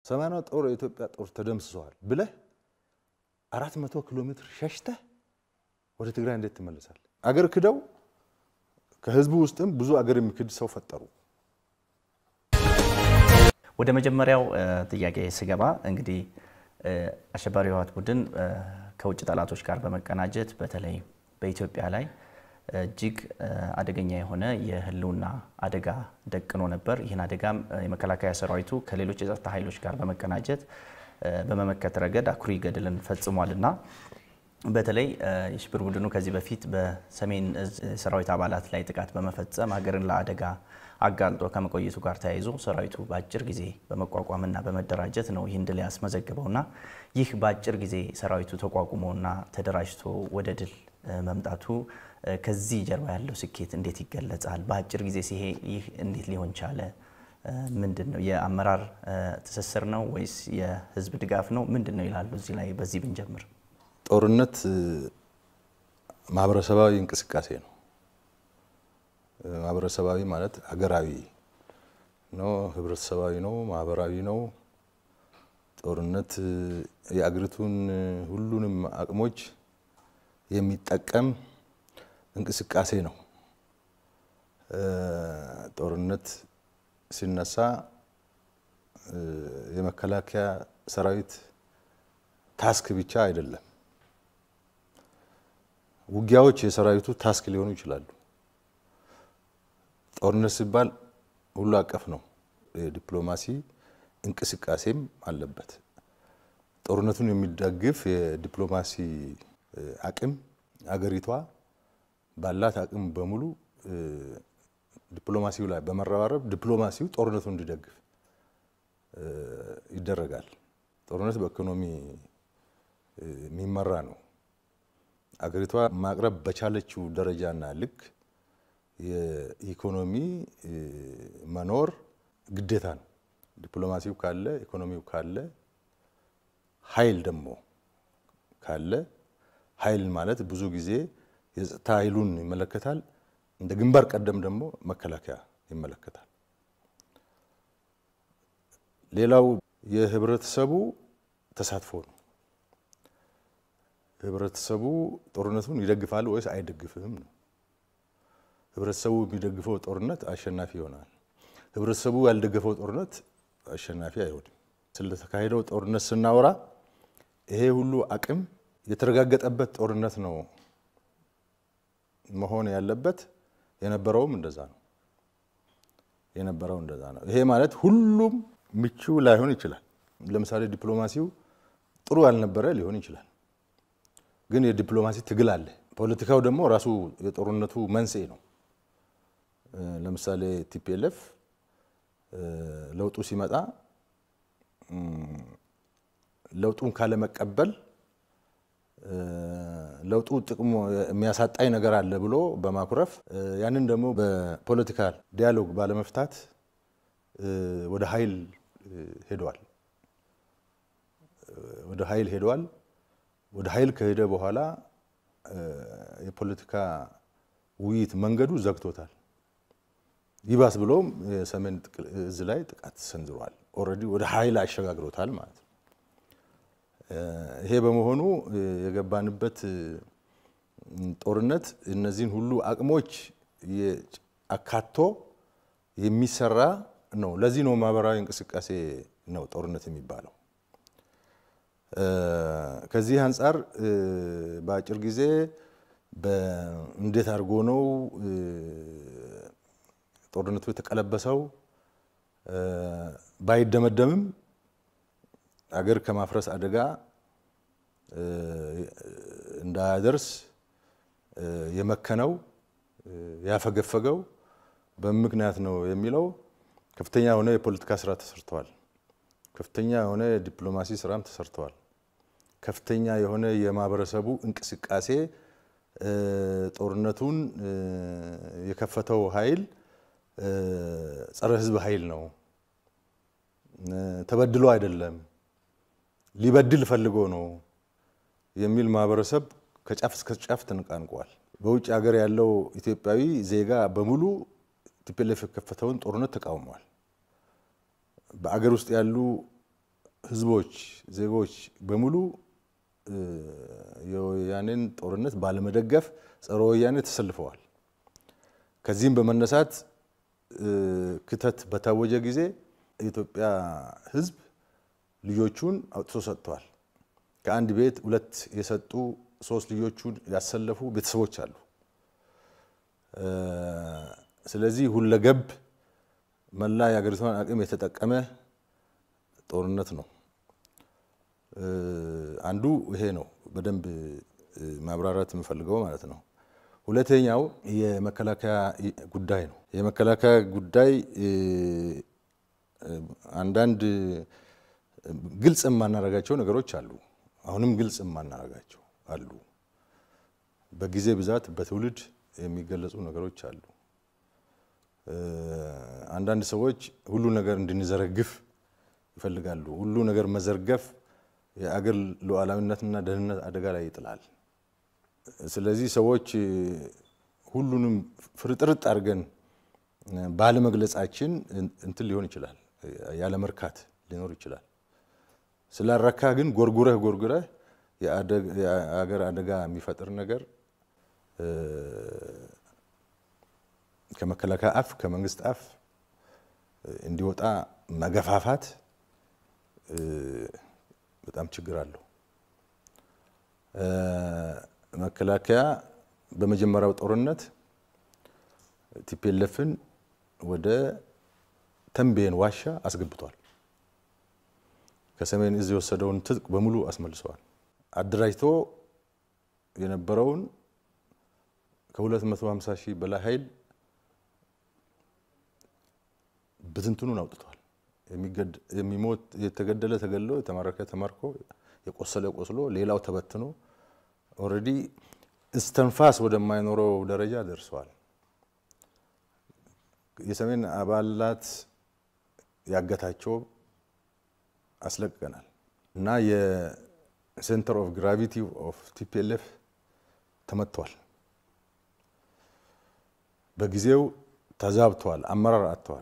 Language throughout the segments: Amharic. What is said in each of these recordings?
ሰማንያ ጦር የኢትዮጵያ ጦር ተደምስሰዋል ብለህ አራት መቶ ኪሎ ሜትር ሸሽተህ ወደ ትግራይ እንዴት ትመለሳለህ? አገር ክደው ከህዝቡ ውስጥም ብዙ አገር የሚክድ ሰው ፈጠሩ። ወደ መጀመሪያው ጥያቄ ስገባ እንግዲህ አሸባሪ ህወሓት ቡድን ከውጭ ጠላቶች ጋር በመቀናጀት በተለይ በኢትዮጵያ ላይ እጅግ አደገኛ የሆነ የህልውና አደጋ ደቅኖ ነበር። ይህን አደጋም የመከላከያ ሰራዊቱ ከሌሎች የጸጥታ ኃይሎች ጋር በመቀናጀት በመመከት ረገድ አኩሪ ገድልን ፈጽሟል እና በተለይ የሽብር ቡድኑ ከዚህ በፊት በሰሜን እዝ ሰራዊት አባላት ላይ ጥቃት በመፈጸም ሀገርን ለአደጋ አጋልጦ ከመቆየቱ ጋር ተያይዞ ሰራዊቱ በአጭር ጊዜ በመቋቋምና በመደራጀት ነው ይህን ድል ያስመዘግበውና ይህ በአጭር ጊዜ ሰራዊቱ ተቋቁሞና ተደራጅቶ ወደ ድል መምጣቱ ከዚህ ጀርባ ያለው ስኬት እንዴት ይገለጻል? በአጭር ጊዜ ሲሄ ይህ እንዴት ሊሆን ቻለ? ምንድን ነው የአመራር ትስስር ነው ወይስ የህዝብ ድጋፍ ነው? ምንድን ነው ይላሉ። እዚህ ላይ በዚህ ብንጀምር። ጦርነት ማህበረሰባዊ እንቅስቃሴ ነው። ማህበረሰባዊ ማለት ሀገራዊ ነው፣ ህብረተሰባዊ ነው፣ ማህበራዊ ነው። ጦርነት የአገሪቱን ሁሉንም አቅሞች የሚጠቀም እንቅስቃሴ ነው። ጦርነት ሲነሳ የመከላከያ ሰራዊት ታስክ ብቻ አይደለም። ውጊያዎች የሰራዊቱ ታስክ ሊሆኑ ይችላሉ። ጦርነት ሲባል ሁሉ አቀፍ ነው። የዲፕሎማሲ እንቅስቃሴም አለበት። ጦርነቱን የሚደግፍ የዲፕሎማሲ አቅም አገሪቷ ባላት አቅም በሙሉ ዲፕሎማሲው ላይ በመረባረብ ዲፕሎማሲው ጦርነቱን እንዲደግፍ ይደረጋል። ጦርነት በኢኮኖሚ የሚመራ ነው። አገሪቷ ማቅረብ በቻለችው ደረጃና ልክ የኢኮኖሚ መኖር ግዴታ ነው። ዲፕሎማሲው ካለ፣ ኢኮኖሚው ካለ፣ ኃይል ደግሞ ካለ ኃይል ማለት ብዙ ጊዜ የጸጥታ ኃይሉን ይመለከታል። እንደ ግንባር ቀደም ደግሞ መከላከያ ይመለከታል። ሌላው የህብረተሰቡ ተሳትፎ ነው። ህብረተሰቡ ጦርነቱን ይደግፋል ወይስ አይደግፍም ነው። ህብረተሰቡ የሚደግፈው ጦርነት አሸናፊ ይሆናል። ህብረተሰቡ ያልደገፈው ጦርነት አሸናፊ አይሆንም። ስለተካሄደው ጦርነት ስናወራ ይሄ ሁሉ አቅም የተረጋገጠበት ጦርነት ነው መሆን ያለበት። የነበረውም እንደዛ ነው። የነበረው እንደዛ ነው። ይሄ ማለት ሁሉም ምቹ ላይሆን ይችላል። ለምሳሌ ዲፕሎማሲው ጥሩ ያልነበረ ሊሆን ይችላል። ግን የዲፕሎማሲ ትግል አለ። ፖለቲካው ደግሞ ራሱ የጦርነቱ መንስኤ ነው። ለምሳሌ ቲፒኤልኤፍ ለውጡ ሲመጣ ለውጡን ካለመቀበል ለውጡ ጥቅሙ የሚያሳጣኝ ነገር አለ ብሎ በማኩረፍ ያንን ደግሞ በፖለቲካል ዲያሎግ ባለመፍታት ወደ ኃይል ሄደዋል። ወደ ኃይል ሄደዋል። ወደ ኃይል ከሄደ በኋላ የፖለቲካ ውይይት መንገዱ ዘግቶታል። ይባስ ብሎም የሰሜን እዝ ላይ ጥቃት ሰንዝሯል። ኦልሬዲ ወደ ኃይል አሸጋግሮታል ማለት ነው። ይሄ በመሆኑ የገባንበት ጦርነት እነዚህን ሁሉ አቅሞች አካቶ የሚሰራ ነው። ለዚህ ነው ማህበራዊ እንቅስቃሴ ነው ጦርነት የሚባለው። ከዚህ አንጻር በአጭር ጊዜ እንዴት አድርጎ ነው ጦርነቱ የተቀለበሰው ባይደመደምም አገር ከማፍረስ አደጋ እንዳያደርስ የመከነው ያፈገፈገው በምክንያት ነው የሚለው ከፍተኛ የሆነ የፖለቲካ ስራ ተሰርተዋል። ከፍተኛ የሆነ የዲፕሎማሲ ስራም ተሰርተዋል። ከፍተኛ የሆነ የማህበረሰቡ እንቅስቃሴ ጦርነቱን የከፈተው ኃይል ጸረ ሕዝብ ኃይል ነው፣ ተበድሎ አይደለም፣ ሊበድል ፈልጎ ነው የሚል ማህበረሰብ ከጫፍ እስከ ጫፍ ተነቃንቋል። በውጭ ሀገር ያለው ኢትዮጵያዊ ዜጋ በሙሉ ቲፒኤልኤፍ የከፈተውን ጦርነት ተቃውሟል። በአገር ውስጥ ያሉ ህዝቦች፣ ዜጎች በሙሉ የወያኔን ጦርነት ባለመደገፍ ጸረ ወያኔ ተሰልፈዋል። ከዚህም በመነሳት ክተት በታወጀ ጊዜ የኢትዮጵያ ህዝብ ልጆቹን አውጥቶ ሰጥተዋል። ከአንድ ቤት ሁለት የሰጡ ሶስት ልጆቹን ያሰለፉ ቤተሰቦች አሉ። ስለዚህ ሁለገብ መላ የሀገሪቷን አቅም የተጠቀመ ጦርነት ነው። አንዱ ይሄ ነው፣ በደንብ ማብራራት የምፈልገው ማለት ነው። ሁለተኛው የመከላከያ ጉዳይ ነው። የመከላከያ ጉዳይ አንዳንድ ግልጽ የማናረጋቸው ነገሮች አሉ። አሁንም ግልጽ የማናረጋቸው አሉ። በጊዜ ብዛት በትውልድ የሚገለጹ ነገሮች አሉ። አንዳንድ ሰዎች ሁሉ ነገር እንድንዘረግፍ ይፈልጋሉ። ሁሉ ነገር መዘርገፍ የአገር ሉዓላዊነትና ደህንነት አደጋ ላይ ይጥላል። ስለዚህ ሰዎች ሁሉንም ፍርጥርጥ አድርገን ባለመግለጻችን እንትን ሊሆን ይችላል፣ ያለመርካት ሊኖር ይችላል። ስላረካ ግን ጎርጉረህ ጎርጉረህ የአገር አደጋ የሚፈጥር ነገር ከመከላከያ አፍ ከመንግስት አፍ እንዲወጣ መገፋፋት በጣም ችግር አለው። መከላከያ በመጀመሪያው ጦርነት ቲፒኤልኤፍን ወደ ተንቤን ዋሻ አስገብቷል። ከሰሜን እዝ የወሰደውን ትጥቅ በሙሉ አስመልሰዋል። አደራጅቶ የነበረውን ከ250 ሺህ በላይ ኃይል ብትንትኑን አውጥቷል። የሚሞት የተገደለ ተገድሎ የተማረከ ተማርኮ የቆሰለ ቆስሎ ሌላው ተበትኖ ኦልሬዲ እስተንፋስ ወደማይኖረው ደረጃ ደርሰዋል። የሰሜን አባላት ያገታቸው አስለቅቀናል እና የሴንተር ኦፍ ግራቪቲ ኦፍ ቲፒኤልኤፍ ተመቷል። በጊዜው ተዛብተዋል፣ አመራር አጥተዋል።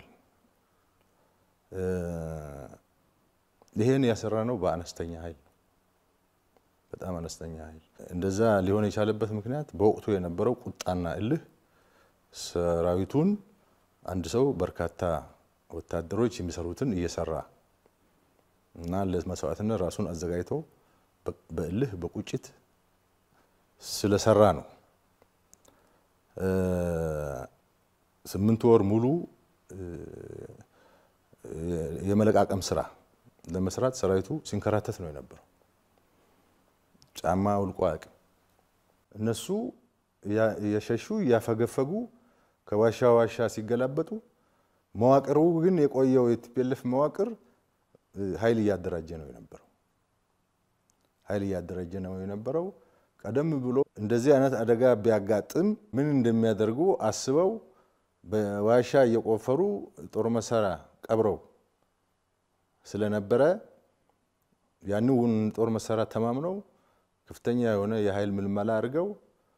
ይሄን ያሰራ ነው በአነስተኛ ኃይል በጣም አነስተኛ ኃይል። እንደዛ ሊሆን የቻለበት ምክንያት በወቅቱ የነበረው ቁጣና እልህ ሰራዊቱን አንድ ሰው በርካታ ወታደሮች የሚሰሩትን እየሰራ እና ለመስዋዕትነት ራሱን አዘጋጅቶ በእልህ በቁጭት ስለሰራ ነው። ስምንት ወር ሙሉ የመለቃቀም ስራ ለመስራት ሰራዊቱ ሲንከራተት ነው የነበረው። ጫማ ውልቆ አያውቅም። እነሱ የሸሹ እያፈገፈጉ ከዋሻ ዋሻ ሲገላበጡ፣ መዋቅሩ ግን የቆየው የቲፒኤልኤፍ መዋቅር ኃይል እያደራጀ ነው የነበረው። ኃይል እያደራጀ ነው የነበረው። ቀደም ብሎ እንደዚህ አይነት አደጋ ቢያጋጥም ምን እንደሚያደርጉ አስበው በዋሻ እየቆፈሩ ጦር መሳሪያ ቀብረው ስለነበረ ያንን ጦር መሳሪያ ተማምነው ከፍተኛ የሆነ የኃይል ምልመላ አድርገው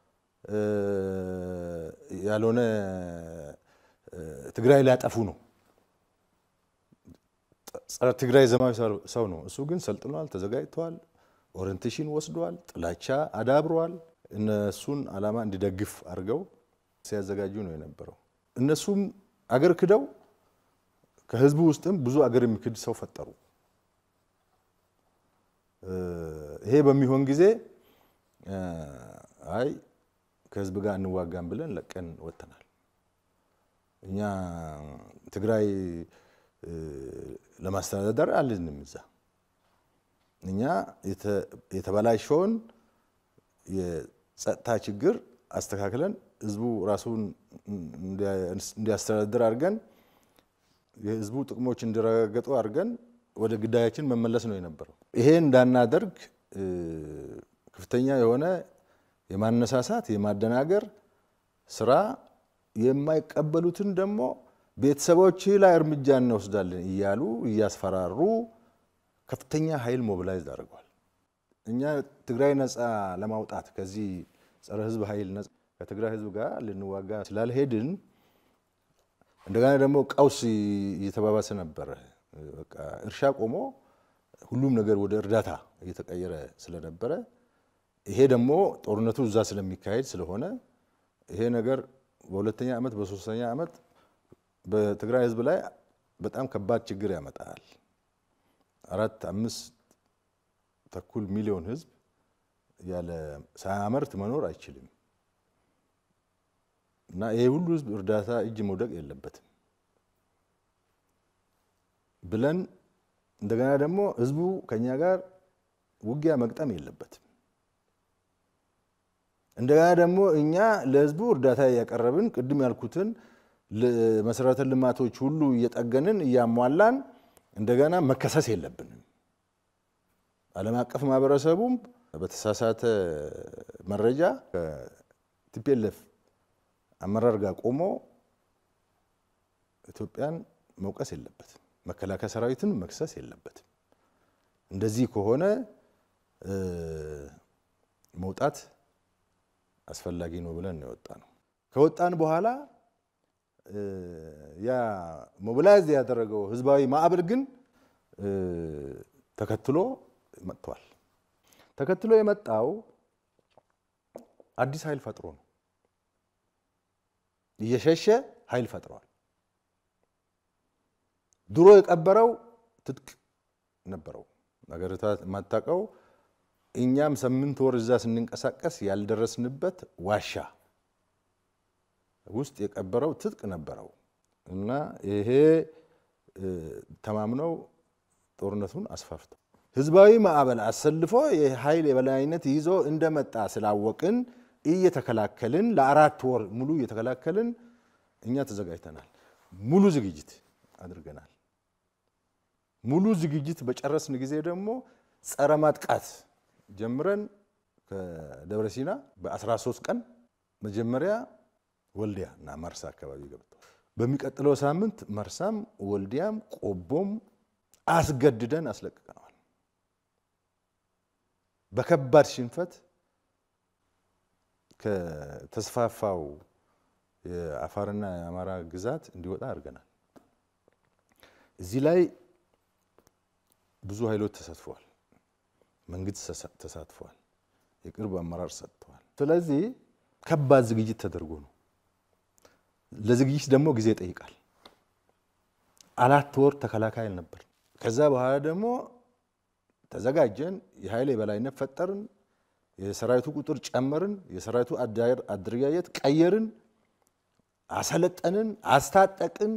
ያልሆነ ትግራይ ሊያጠፉ ነው። ጸረ ትግራይ ዘማዊ ሰው ነው። እሱ ግን ሰልጥኗል፣ ተዘጋጅተዋል፣ ኦሪንቴሽን ወስደዋል፣ ጥላቻ አዳብረዋል። እነሱን ዓላማ እንዲደግፍ አድርገው ሲያዘጋጁ ነው የነበረው። እነሱም አገር ክደው ከህዝቡ ውስጥም ብዙ አገር የሚክድ ሰው ፈጠሩ። ይሄ በሚሆን ጊዜ አይ ከህዝብ ጋር እንዋጋም ብለን ለቀን ወጥተናል። እኛ ትግራይ ለማስተዳደር አልንም እዛ እኛ የተበላሸውን የጸጥታ ችግር አስተካክለን ህዝቡ ራሱን እንዲያስተዳድር አድርገን የህዝቡ ጥቅሞች እንዲረጋገጡ አድርገን ወደ ግዳያችን መመለስ ነው የነበረው። ይሄ እንዳናደርግ ከፍተኛ የሆነ የማነሳሳት የማደናገር ስራ፣ የማይቀበሉትን ደግሞ ቤተሰቦች ላይ እርምጃ እንወስዳለን እያሉ እያስፈራሩ ከፍተኛ ኃይል ሞቢላይዝ አድርገዋል። እኛ ትግራይ ነፃ ለማውጣት ከዚህ ጸረ ህዝብ ኃይል ከትግራይ ህዝብ ጋር ልንዋጋ ስላልሄድን እንደገና ደግሞ ቀውስ እየተባባሰ ነበረ። በቃ እርሻ ቆሞ ሁሉም ነገር ወደ እርዳታ እየተቀየረ ስለነበረ ይሄ ደግሞ ጦርነቱ እዛ ስለሚካሄድ ስለሆነ ይሄ ነገር በሁለተኛ ዓመት በሶስተኛ ዓመት በትግራይ ህዝብ ላይ በጣም ከባድ ችግር ያመጣል። አራት አምስት ተኩል ሚሊዮን ህዝብ ያለ ሳያመርት መኖር አይችልም እና ይሄ ሁሉ ህዝብ እርዳታ እጅ መውደቅ የለበትም ብለን እንደገና ደግሞ ህዝቡ ከኛ ጋር ውጊያ መግጠም የለበትም። እንደገና ደግሞ እኛ ለህዝቡ እርዳታ እያቀረብን ቅድም ያልኩትን መሰረተ ልማቶች ሁሉ እየጠገንን እያሟላን እንደገና መከሰስ የለብንም። ዓለም አቀፍ ማህበረሰቡም በተሳሳተ መረጃ ከቲፒኤልኤፍ አመራር ጋር ቆሞ ኢትዮጵያን መውቀስ የለበትም። መከላከያ ሰራዊትን መክሰስ የለበትም። እንደዚህ ከሆነ መውጣት አስፈላጊ ነው ብለን ነው የወጣ ነው። ከወጣን በኋላ ያ ሞቢላይዝ ያደረገው ህዝባዊ ማዕበል ግን ተከትሎ መጥቷል። ተከትሎ የመጣው አዲስ ኃይል ፈጥሮ ነው። እየሸሸ ኃይል ፈጥረዋል። ድሮ የቀበረው ትጥቅ ነበረው። ሀገሪቷ የማታውቀው እኛም ስምንት ወር እዛ ስንንቀሳቀስ ያልደረስንበት ዋሻ ውስጥ የቀበረው ትጥቅ ነበረው እና ይሄ ተማምነው ጦርነቱን አስፋፍተው ህዝባዊ ማዕበል አሰልፎ የኃይል የበላይነት ይዞ እንደመጣ ስላወቅን እየተከላከልን ለአራት ወር ሙሉ እየተከላከልን እኛ ተዘጋጅተናል። ሙሉ ዝግጅት አድርገናል። ሙሉ ዝግጅት በጨረስን ጊዜ ደግሞ ጸረ ማጥቃት ጀምረን ከደብረ ሲና በ13 ቀን መጀመሪያ ወልዲያ እና መርሳ አካባቢ ገብተዋል። በሚቀጥለው ሳምንት መርሳም ወልዲያም ቆቦም አስገድደን አስለቅቀነዋል። በከባድ ሽንፈት ከተስፋፋው የአፋርና የአማራ ግዛት እንዲወጣ አድርገናል። እዚህ ላይ ብዙ ኃይሎች ተሳትፈዋል። መንግስት ተሳትፏል። የቅርብ አመራር ሰጥተዋል። ስለዚህ ከባድ ዝግጅት ተደርጎ ነው። ለዝግጅት ደግሞ ጊዜ ይጠይቃል። አራት ወር ተከላካይ ነበር። ከዛ በኋላ ደግሞ ተዘጋጀን። የኃይል የበላይነት ፈጠርን። የሰራዊቱ ቁጥር ጨመርን። የሰራዊቱ አደረጃጀት ቀየርን፣ አሰለጠንን፣ አስታጠቅን።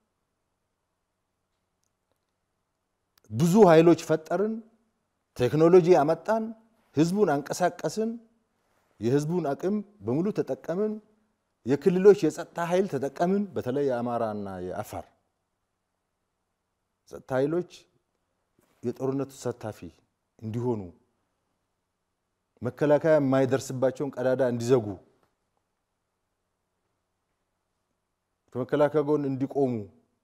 ብዙ ኃይሎች ፈጠርን። ቴክኖሎጂ አመጣን። ህዝቡን አንቀሳቀስን። የህዝቡን አቅም በሙሉ ተጠቀምን። የክልሎች የጸጥታ ኃይል ተጠቀምን። በተለይ የአማራና የአፋር ጸጥታ ኃይሎች የጦርነቱ ተሳታፊ እንዲሆኑ መከላከያ የማይደርስባቸውን ቀዳዳ እንዲዘጉ ከመከላከያ ጎን እንዲቆሙ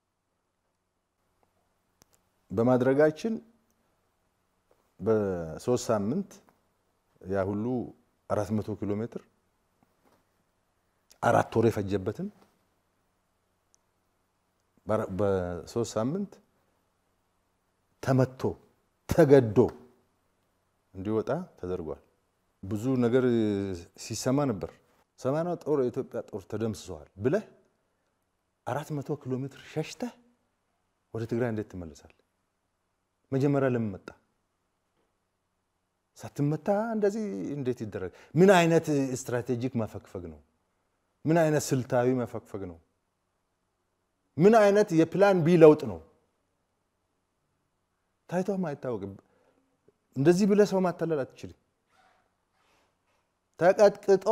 በማድረጋችን በሶስት ሳምንት ያ ሁሉ አራት መቶ ኪሎ ሜትር አራት ወር የፈጀበትን በሶስት ሳምንት ተመቶ ተገዶ እንዲወጣ ተደርጓል። ብዙ ነገር ሲሰማ ነበር። ሰማንያ ጦር የኢትዮጵያ ጦር ተደምስሰዋል ብለህ አራት መቶ ኪሎ ሜትር ሸሽተህ ወደ ትግራይ እንዴት ትመለሳለህ? መጀመሪያ ለምን መጣ? ሳትመታ እንደዚህ እንዴት ይደረግ? ምን አይነት ስትራቴጂክ መፈግፈግ ነው? ምን አይነት ስልታዊ መፈግፈግ ነው? ምን አይነት የፕላን ቢ ለውጥ ነው? ታይቶም አይታወቅም። እንደዚህ ብለህ ሰው ማታለል አትችልም። ተቀጥቅጦ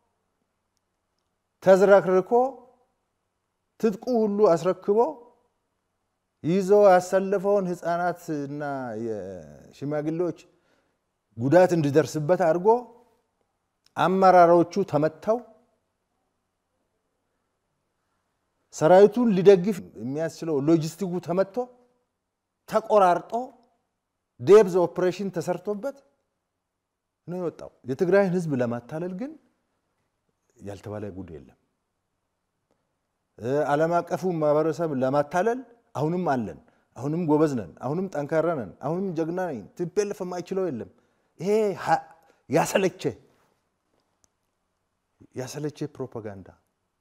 ተዝረክርኮ ትጥቁ ሁሉ አስረክቦ ይዞ ያሰለፈውን ህፃናት እና የሽማግሌዎች ጉዳት እንዲደርስበት አድርጎ አመራሮቹ ተመተው ሰራዊቱን ሊደግፍ የሚያስችለው ሎጂስቲኩ ተመቶ ተቆራርጦ ዴብዝ ኦፕሬሽን ተሰርቶበት ነው የወጣው። የትግራይን ህዝብ ለማታለል ግን ያልተባለ ጉድ የለም። ዓለም አቀፉ ማህበረሰብ ለማታለል አሁንም አለን። አሁንም ጎበዝ ነን፣ አሁንም ጠንካራ ነን፣ አሁንም ጀግና ነኝ፣ ቲፒኤልኤፍ የማይችለው የለም። ይሄ ያሰለቸ ያሰለቸ ፕሮፓጋንዳ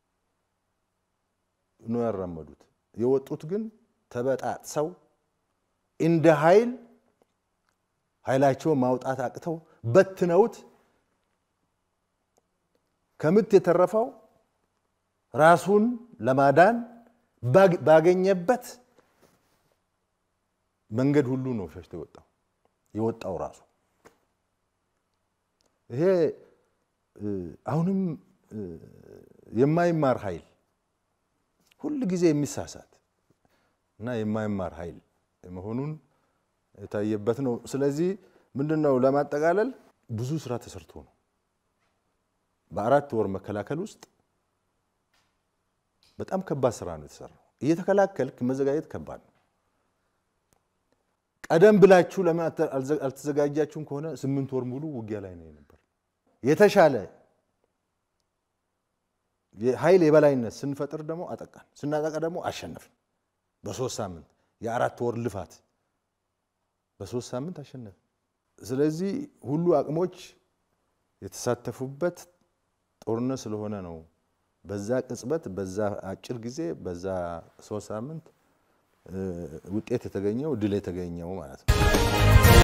ነው ያራመዱት። የወጡት ግን ተበጣጥሰው እንደ ኃይል ኃይላቸውን ማውጣት አቅተው በትነውት ከምት የተረፈው ራሱን ለማዳን ባገኘበት መንገድ ሁሉ ነው ሸሽቶ የወጣው የወጣው ራሱ ይሄ አሁንም የማይማር ኃይል ሁል ጊዜ የሚሳሳት እና የማይማር ኃይል መሆኑን የታየበት ነው። ስለዚህ ምንድን ነው ለማጠቃለል ብዙ ስራ ተሰርቶ ነው በአራት ወር መከላከል ውስጥ በጣም ከባድ ስራ ነው የተሰራው። እየተከላከልክ መዘጋጀት ከባድ ነው። ቀደም ብላችሁ ለምን አልተዘጋጃችሁም ከሆነ ስምንት ወር ሙሉ ውጊያ ላይ ነው የነበር። የተሻለ የኃይል የበላይነት ስንፈጥር ደግሞ አጠቃን፣ ስናጠቃ ደግሞ አሸነፍን። በሶስት ሳምንት የአራት ወር ልፋት በሶስት ሳምንት አሸነፍን። ስለዚህ ሁሉ አቅሞች የተሳተፉበት ጦርነት ስለሆነ ነው በዛ ቅጽበት በዛ አጭር ጊዜ በዛ ሶስት ሳምንት ውጤት የተገኘው ድል የተገኘው ማለት ነው።